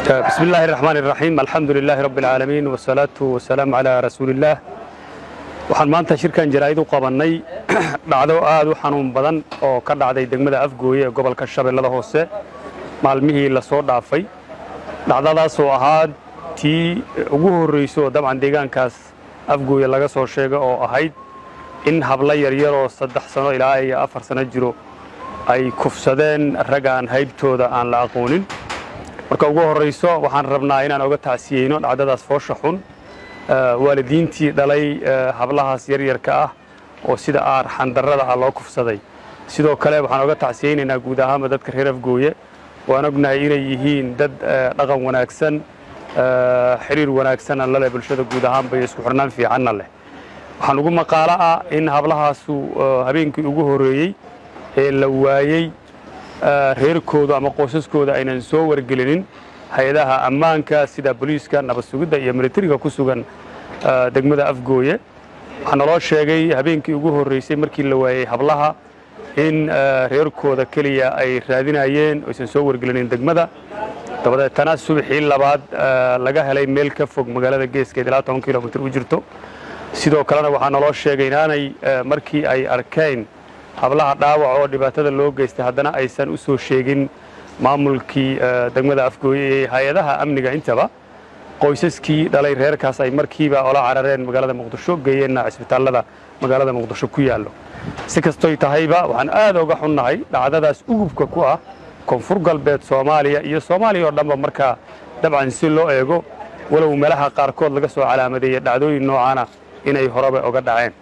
بسم الله الرحمن الرحيم الحمد لله رب العالمين والصلاة والسلام على رسول الله waxaan maanta shirkan jaraa'id u qabannay dhacdo aad u xanuun badan oo ka dhacday degmada afgooye ee gobolka shabeellada hoose maalmihii la soo dhaafay dhacdadaasoo ahaa tii ugu horrayso oo dabcan deegaankaas afgooye laga soo sheega oo ahayd in hablo yaryaroo saddex sano ilaa iyo afar sano jiro ay kufsadeen raggaan haybtooda aan la aqoonin marka ugu horrayso waxaan rabnaa inaan oga tacsiyeyno dhacdadaas foosha xun waalidiintii dhalay hablahaas yaryarka ah oo sida aar xandarrada ah loo kufsaday sidoo kale waxaan oga tacsiyeynaynaa guud ahaanba dadka reer afgooye waan ognahay inay yihiin dad dhaqan wanaagsan xiriir wanaagsanna la leh bulshada guud ahaanba iyo isku xirnaan fiicanna leh waxaan ugu maqaalo ah in hablahaasu habeenkii ugu horreeyey ee la waayey reerkooda ama qoysaskooda aynan soo wargelinin hay-adaha ammaanka sida booliiska nabad sugidda iyo militariga ku sugan degmada afgooye waxaa naloo sheegay habeenkii ugu horraysay markii la waayey hablaha in reerkooda keliya ay raadinayeen aysan soo wargelinin degmada dabadeetana subaxii labaad laga helay meel ka fog magaalada geeskeed ilaa toban kilomitir u jirto sidoo kalena waxaa naloo sheegay inaanay markii ay arkeen hablaha dhaawac oo dhibaatada loo geystay haddana aysan u soo sheegin maamulkii degmada afgooye ee hay-adaha amniga intaba qoysaskii dhalay reerkaas ay markiiba ola carareen magaalada muqdisho geeyeenna cisbitaallada magaalada muqdisho ku yaallo si kastoy tahayba waxaan aad oga xunnahay dhacdadaas ugubka ku ah koonfur galbeed soomaaliya iyo soomaaliya oo dhanba markaa dabcan si loo eego walow meelaha qaarkood laga soo calaamadeeyey dhacdooyin noocaana inay horeba oga dhaceen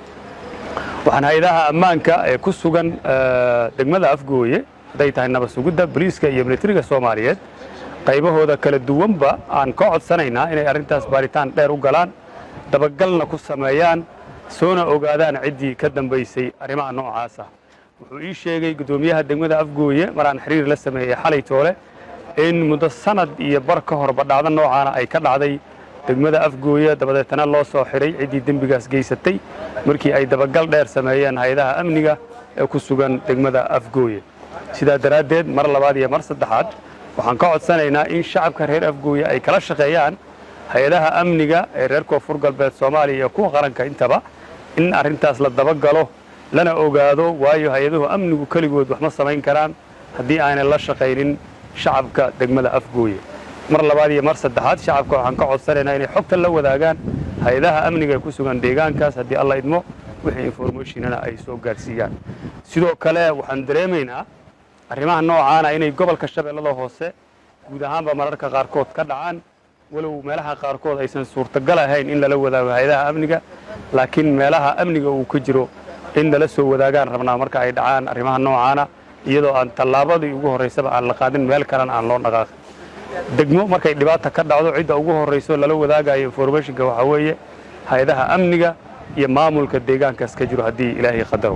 waxaan hay-adaha ammaanka ee ku sugan degmada afgooye hadday tahay nabad sugidda boliiska iyo militariga soomaaliyeed qaybahooda kala duwanba aan ka codsanaynaa inay arrintaas baaritaan dheer u galaan dabagalna ku sameeyaan soona ogaadaan ciddii ka dambaysay arrimaha noocaasa wuxuu ii sheegay guddoomiyaha degmada afgooye maraan xiriir la sameeyey xalay toole in muddo sanad iyo bar ka horba dhacdo noocaana ay ka dhacday degmada afgooye dabadeetana loo soo xidhay ciddii dembigaas geysatay markii ay dabagal dheer sameeyeen hay-adaha amniga ee ku sugan degmada afgooye sidaa daraaddeed mar labaad iyo mar saddexaad waxaan ka codsanaynaa in shacabka reer afgooye ay kala shaqeeyaan hay-adaha amniga ee reer koonfur galbeed soomaaliya iyo kuwa qaranka intaba in arrintaas la dabagalo lana ogaado waayo hay-aduhu amnigu keligood wax ma samayn karaan haddii aanay la shaqaynin shacabka degmada afgooye mar labaad iyo mar saddexaad shacabka waxaan ka codsanaynaa inay xogta la wadaagaan hay-adaha amniga ee ku sugan deegaankaas haddii alla idmo wixii informationana ay soo gaarsiiyaan sidoo kale waxaan dareemaynaa arrimaha noocaana inay gobolka shabeellada hoose guud ahaanba mararka qaarkood ka dhacaan walow meelaha qaarkood aysan suurtagal ahayn in lala wadaago hay-adaha amniga laakiin meelaha amniga uu ka jiro in lala soo wadaagaan rabnaa marka ay dhacaan arrimaha noocaana iyadoo aan tallaabadii ugu horraysaba aan la qaadin meel kalena aan loo dhaqaaqin degmo markay dhibaata ka dhacdo cidda ugu horrayso lala wadaagayo informationka waxaa weeye hay-adaha amniga iyo maamulka deegaankaas ka jiro haddii ilaahay qadaro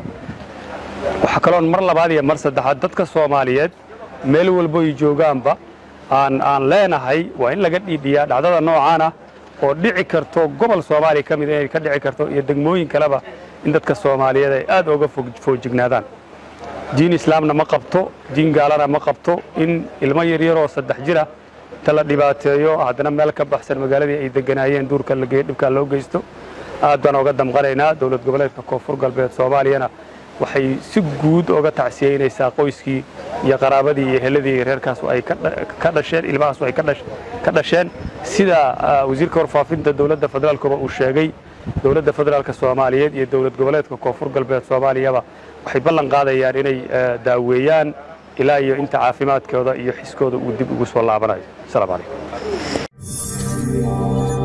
waxaa kaloon mar labaad iyo mar saddexaad dadka soomaaliyeed meel walboy joogaanba aan aan leenahay waa in laga dhiidhiyaa dhacdada noocaana oo dhici karto gobol soomaaliya ka mid inay ka dhici karto iyo degmooyin kaleba in dadka soomaaliyeed ay aad oga foojignaadaan diin islaamna ma qabto diin gaalana ma qabto in ilmo yaryaroo saddex jira ta la dhibaateeyo haddana meel ka baxsan magaaladii ay deganaayeen duurka la geeyo dhibkaa loo geysto aad baan oga damqanaynaa dowlad goboleedka koonfur galbeed soomaaliyana waxay si guud oga tacsiyeynaysaa qoyskii iyo qaraabadii iyo heladii reerkaas ay ka dhasheen ilmahaas ay ka dhasheen sida wasiirka warfaafinta dowladda federaalkuba uu sheegay dowladda federaalka soomaaliyeed iyo dowlad goboleedka koonfur galbeed soomaaliyaba waxay ballan qaadayaan inay daaweeyaan ilaa iyo inta caafimaadkooda iyo xiskooda uu dib ugu soo laabanayo asalaamu calaykum